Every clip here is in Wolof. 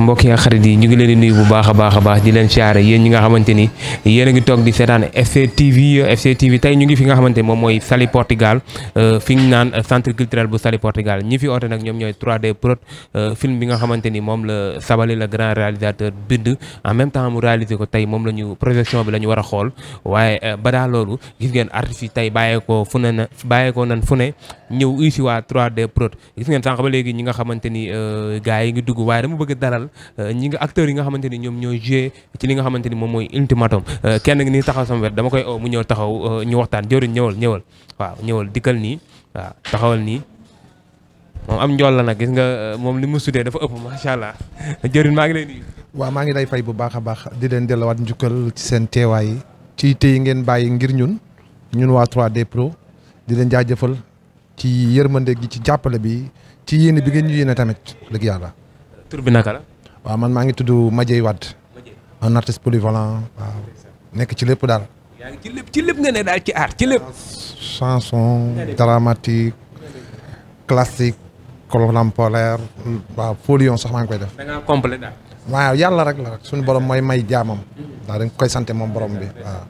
mbokk yi ak xarit yi ñu ngi leen di nuyu bu baax a baax a baax di leen siyaare yéen ñi nga xamante ni yéen a ngi toog di seetaan FC TV FC TV tey ñu ngi fi nga xamante ni moom mooy Saly Portugal fi ñu naan centre culturel bu Saly Portugal ñi fi oote nag ñoom ñooy 3D Prod film bi nga xamante ni moom la Sabally le grand réalisateur bind en même temps mu réalisé ko tey moom la ñu projection bi la ñu war a xool waaye ba daa loolu gis ngeen artistes yi tey bàyyeekoo fu ne na bàyyeekoo nan fu ne ñëw uy si waa 3D Prod gis ngeen sànq ba léegi ñi nga xamante ni gars yi ngi dugg waaye dama bëgg dalal ñi nga acteurs yi nga xamante ni ñoom ñooy joué ci li nga xamante ni moom mooy ultimatum kenn ngi nii taxaw sama wet dama koy oo mu ñëw taxaw ñu waxtaan jëriñ ñëwal ñëwal waaw ñëwal dikkal nii waaw taxawal nii moom am njool la nag gis nga moom li mu sudee dafa ëpp macha allah jëriñ maa ngi lay nuyu. waaw maa ngi lay fay bu baax a baax di leen delluwaat njukkal ci seen teewaay ci tey ngeen bàyyi ngir ñun ñun waa 3D Pro di leen jaajëfal ci yërmande gi ci jàppale bi ci yéene bi ngeen ñu yéene tamit dëgg yàlla. tur bi naka la. waaw man maa ngi tudd Madieye Wade un artiste polyvalent waaw nekk ci lépp daal. yaa ngi ci lépp ci lépp nga ne daal ci art ci lépp. chanson dramatique classique contemporaire waaw folion sax maa ngi koy def. da ngaa complet daal. waaw yàlla rek la rek suñu borom mooy may jaamam. waaw dañ koy sant moom borom bi waaw.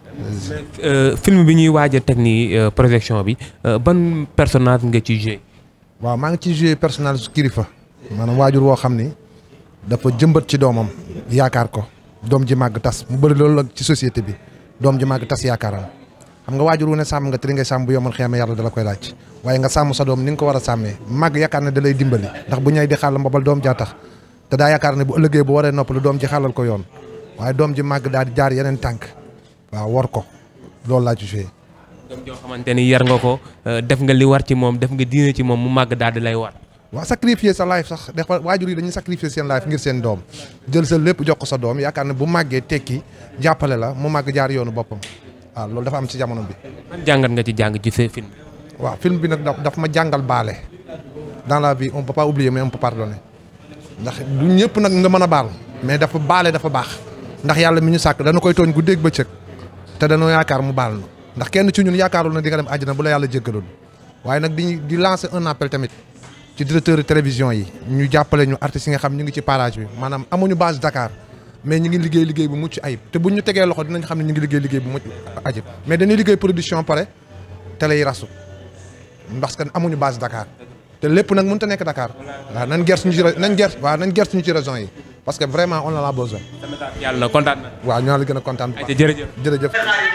film bi ñuy waaj a teg nii projection bi ban personnage nga ci joué. waaw maa ngi ci joué personnage su kilifa. maanaam waajur woo xam ni dafa jëmbat ci doomam yaakaar ko doom ji màgg tas mu bëri loolu la ci société bi doom ji màgg tas yaakaaram xam nga waajur wu ne sàmm nga te li ngay sàmm bu yomal xeeme yàlla dala koy laaj waaye nga sàmm sa doom ni nga ko war a sàmmee màgg yaakaar ne da lay dimbali ndax bu ñay di xàll mbabal doom jaa tax te daa yaakaar ne bu ëllëgee bu waree noppalu doom ji xàllal ko yoon waaye doom ji màgg daal di jaar yeneen tànk waaw war ko loolu laa ci joué. doom joo xamante ni yar nga ko def nga li war ci moom def nga diine ci moom mu màgg daal di lay war. waaw sacrifier sa life sax des fois waajur yi dañuy sacrifier seen life ngir seen doom jël sa lépp jox ko sa doom yaakaar ne bu màggee tekki jàppale la mu màgg jaar yoonu boppam waaw loolu dafa am ci jamono bi. man jàngat nga ci jàng ci sa film. waaw film bi nag daf ma jàngal baale dans la vie on peut pas oublier mais on peut pardonner ndax du ñëpp nag nga mën a baal mais dafa baale dafa baax ndax yàlla mi ñu sàkk dana koy tooñ guddeeg bëccëg te dañoo yaakaar mu baal na ndax kenn ci ñun yaakaarul na di nga dem àjjana bu la yàlla jéggalul waaye nag di di lancer un appel tamit. ci directeur télévision yi ñu jàppale ñu artistes yi nga xam ñu ngi ci parage bi maanaam amuñu base Dakar mais ñu ngi liggéey liggéey bu mucc ayib te buñ ñu tegee loxo dinañ xam ne ñu ngi liggéey liggéey bu mucc ayib mais dañuy liggéey production pare télé yi rasu parce que amuñu base Dakar te lépp nag mënut a nekk Dakar waaw nañ gerte ñu ci nañ gerte waaw nañ gerte ñu ci régions yi parce que vraiment on en a besoin. yàlla kontaan na. waaw ñoo la gën a kontaan. jërëjëf jërëjëf.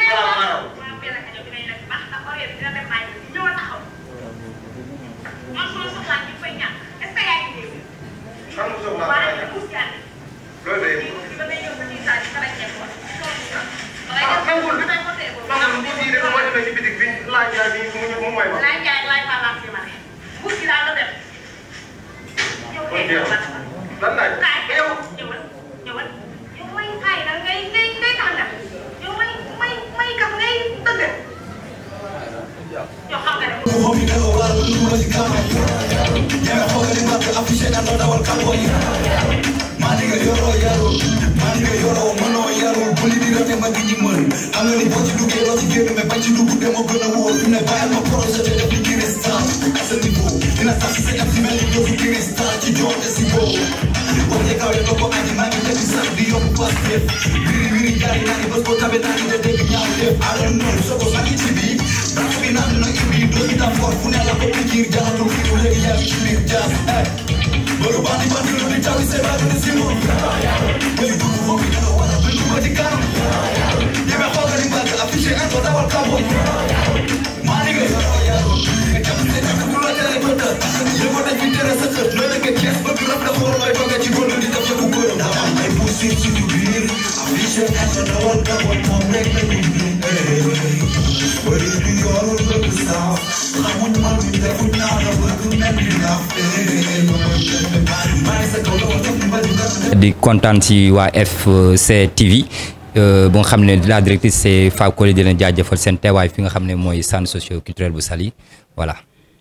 di kontaan ci waa FC TV bu nga xam ne la directrice c'est Fab Koli di leen jaajëfal seen teewaay fi nga xam ne mooy centre socio culturel bu Saly voilà.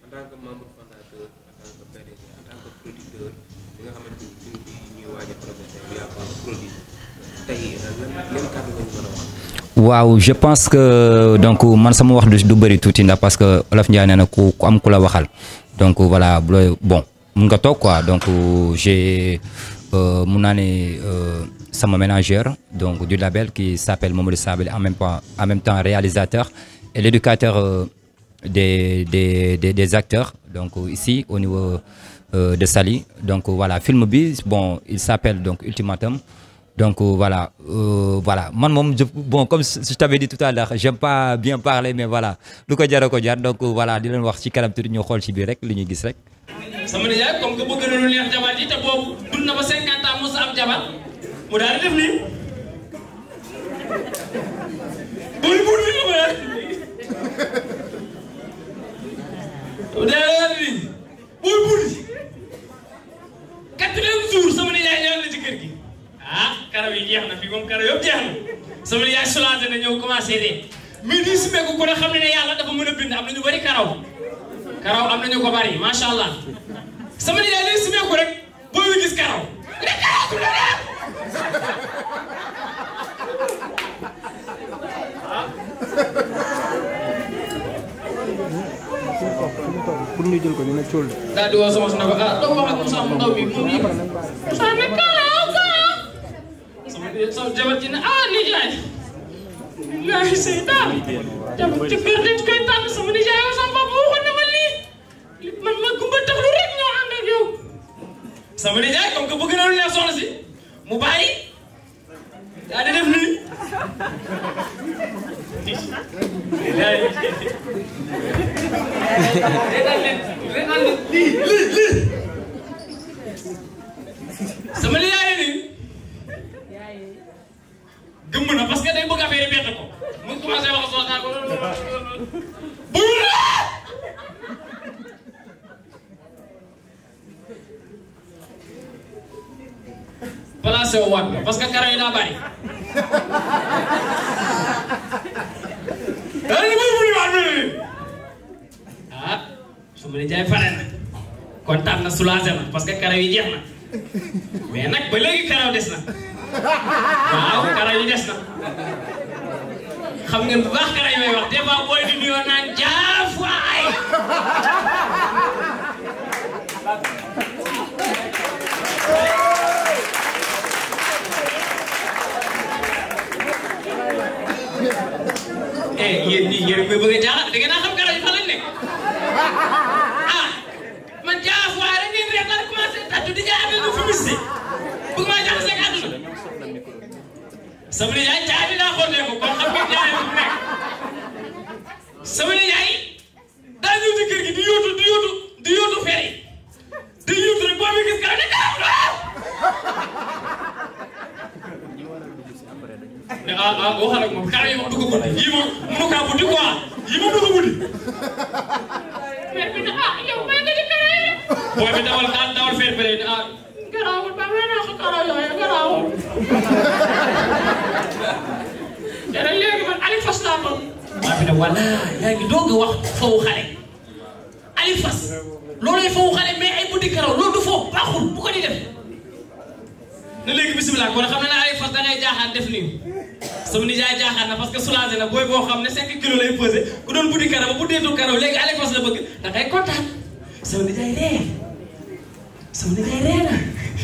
waaw je pense que donc man sama wax du bëri tuuti ndax parce que Olof Ndiaye nee na ku ku am ku la waxal donc voilà bon mun nga toog quoi donc j'ai euh, mun naa ne euh, sama ménageur donc du label qui s'appelle Mamadou Sabel en même temps en même temps réalisateur et l'éducateur euh, des, des des des acteurs donc ici au niveau euh, de Saly donc voilà film bi bon il s'appelle donc Ultimatum donc euh, voilà euh, voilà man moom je bon comme je t'avais dit tout à l'heure j'aime pas bien parler mais voilà lu ko jar a ko jar donc voilà di leen wax ci kanam tuuti ñu xool ci biir rek li ñuy gis rek. sama nijaay comme que bëgg na lu neex jabar ji te boobu dund na ba 50 ans mos a am jabar mu daal di def nii. buy buur bi nga mu daal di nii buy buur bi. quatrième jour sama nijaay ñëw na ci kër gi. ah karaw yi jeex na fii moom karaw yëpp jeex na sama nijaay soulagé na ñëw commencé de mais di si meeku ku ne xam ne ne yàlla dafa mën a bind am na ñu bari karaw. karaw am nañu ko bari macha allah sama nijaay lay simeeku rek booy wi gis karaw rek karaw du la def pour ñu jël ko dina cóol de. daal di woo sama ne ko ah doo wax ak Moussa mu ndaw bi moom yi Moussa ne karaw karaw sama sama jabar ji ne ah nijaay laahi seytaan jabar ci kër dañ koy tànn sama nijaay yow sama papa waxoon na ma lii man ma gumba taxlu rek ñoo ànd ak yow sama nijaay comme que bëgg na lu neex soxna si mu bàyyi daa di def nii sama nijaay nii gëmm na parce que day bëgg affaire yi bett ko mu commencé wax soxna ko bu placé wu waat nga parce que karaw yi daa bari. daal di bëri bëri waat bëri ah su ma jaay pare na kontaan na soulagé na parce que karaw yi jeex na mais nag ba léegi karaw des na waaw karaw yi des na xam ngeen bu baax karaw yi may wax des fois booy di nuyoo naan jaaf waay. eh yéen ñii yéen a ngi bëgg a jaaxal da ngeen a xam karaw yi fan lañ nekk ah man jaaf waay rek ngeen rek daal commencé tàttu di jaay affaire fu mis bëgg maa jaxase ak àdduna sama nijaay jaay bi daa xool ko kon xam ngeen jaay fu nekk sama nijaay daa ñëw ci kër gi di yóotu di yóotu di yóotu fer yi di yóotu rek boo mi gis karaw ne karaw waaw ne ah ah waxal ak moom karaw yi moom dugg guddi yii moom mënu kaa buddi quoi yii moom dugg guddi fer bi ne ah yow may nga ci karaw yi booy bi dawal dawal dawal fer bi ne ah garaawul ba may naa ko karaw yooyu garaawul te nag léegi man Ali Fass laa toll waa bi ne wala yaa ngi doog a wax fawu xale Ali Fass loolay fawu xale mais ay buddi karaw loolu du foofu baaxul bu ko di def ne léegi bisimilah kon xam na ne Ali Fass da ngay jaaxaan def nii sama nijaay jaaxaan na parce que soulagé na booy boo xam ne 5 kilos lay pesé ku doon buddi karaw bu deetul karaw léegi Ali Fass la bëgg da ngay kontaan sama nijaay ree sama nijaay ree na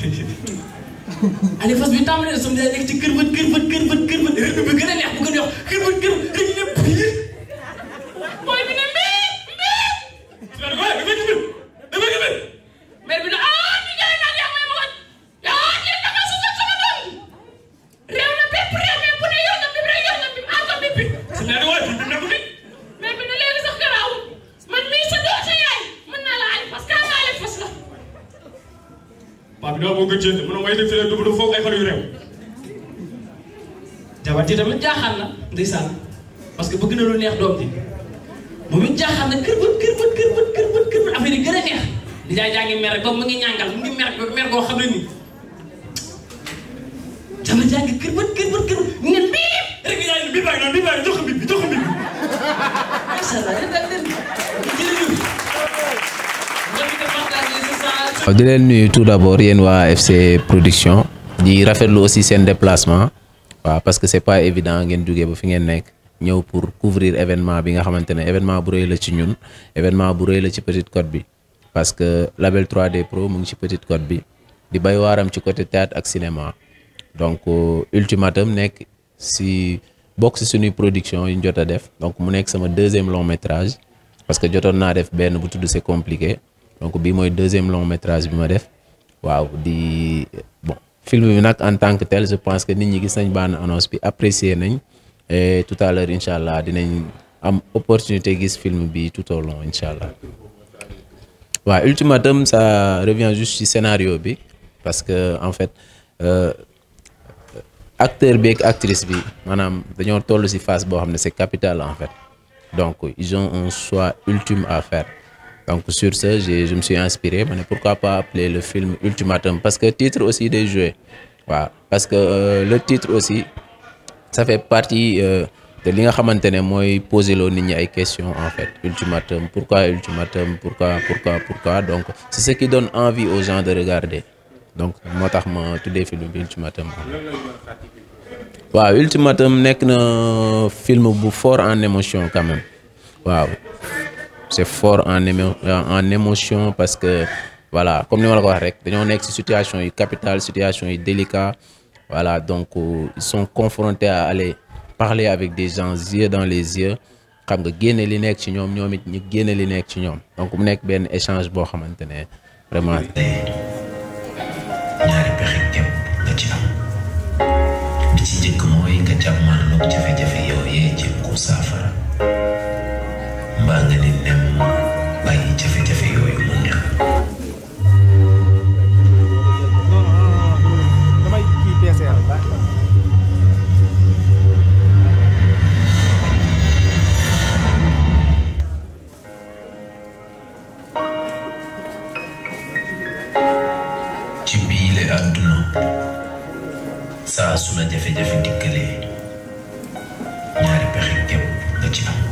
Ali Fass bi tàmbalee na sama nijaay nekk ci kër bët kër bët kër bët kër bët rythme bi gën a neex bu gën a wax kër bët kër bët rek ñëpp biir booy bi ne mbii mbii su ma ne ko waaye dafa gibir dafa gibir mère bi ne ah nijaay naan yaa may ma wat yaa yéen da nga susal sama doom réew na bépp réew mais bu ne yor na bib rek yor na bib encore bib bi su ma ne waaye bib bi nekku fi mère bi ne léegi sax garaawul man mii sa doo sa yaay mën naa la Ali Fass kaa ma Ali Fass la paa bi doo bëgg a jënd mun a may def fii rek du foog ay xale yu réew jabar ji tamit jaaxaan na ndeysaan parce que bëgg na lu neex doom ji moom it jaaxaan na kër bët kër bët kër bët kër bët kër bët affaire yi gën a neex di jaay jaa ngi mer rek ba mu ngi ñàngal mu ngi mer mer goo xam ne nii jabar jaa ngi kër bët kër bët kër bët ngeen biib rek yaa ngi bii baa ngi noonu bii baa ngi jox ko bii bi jox ko bii bi macha allah yéen daal leen jërëjëf waaw di leen nuyu tout d'abord yéen waa FC production di rafetlu aussi seen déplacement waaw parce que c'est pas évident ngeen jógee ba fi ngeen nekk ñëw pour couvrir événement bi nga xamante ne événement bu rëy la ci ñun événement bu rëy la ci Petite Côte bi parce que label 3D Pro mu ngi ci Petite Côte bi di bay waaram ci côté théâtre ak cinéma donc ultimatum nekk si bokk si suñuy production yu ñu jot a def donc mu nekk sama deuxième long métrage parce que jotoon naa def benn bu tudd c'est compliqué donc bii mooy deuxième long métrage bi ma def waaw di bon film bi nag en tant que tel je pense que nit ñi gis nañ bande annonce bi apprécier nañ et tout à l'heure incha allah dinañ am opportunité gis film bi tout au long incha allah waaw ultimatum ça revient juste ci scénario bi parce que en fait euh, acteur bi ak actrice bi maanaam dañoo toll ci phase boo xam ne c'est capital en fait donc ils ont un choix ultime à faire donc sur ce j'ai je me suis inspiré ma ne pourquoi pas appeler le film ultimatum parce que titre aussi day joué waaw parce que euh, le titre aussi ça fait partie euh, de li nga xamante ne mooy poser loo nit ñi ay questions en fait ultimatum pourquoi ultimatum pourquoi pourquoi pourquoi donc c'est ce qui donne envie aux gens de regarder donc moo tax ma tuddee film bi ultimatum waaw ultimatum nekk na film bu fort en émotion quand même waaw c'est fort en émo en émotion parce que voilà comme ni ma la ko wax rek dañoo nekk ci situation yu capitale situation yu délicat voilà donc euh, ils sont confrontés à aller parler avec des gens yeux dans les yeux xam nga génne li nekk ci ñoom ñoom it ñu génne li nekk ci ñoom donc mu nekk benn échange boo xamante ne vraiment. ñaari pexe képp nga ci am bi ci njëkk mooy nga jàmmarloog jafe-jafe yooyee jéem ko saafara mbaa nga ni nem bàyyi jafe-jafe yooyu mu ñëw ci biile àdduna saa su la jafe-jafe dikkalee ñaari pexe képp nga ci am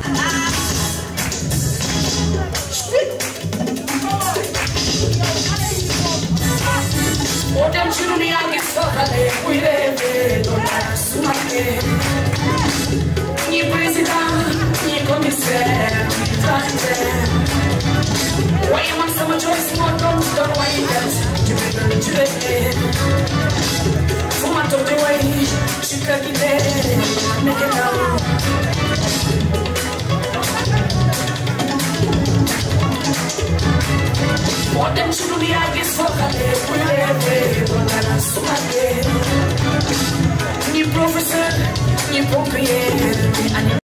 Odem shiruni yangi sokale kuireve dona sumake Ni president, ni commissaire, ni tracte Why am I so much choice more don't don't why that you better do it Fuma to the way shika kide make it now Odem shiruni yangi sokale kuireve dona sumake Ni professeur, ni pompier, ni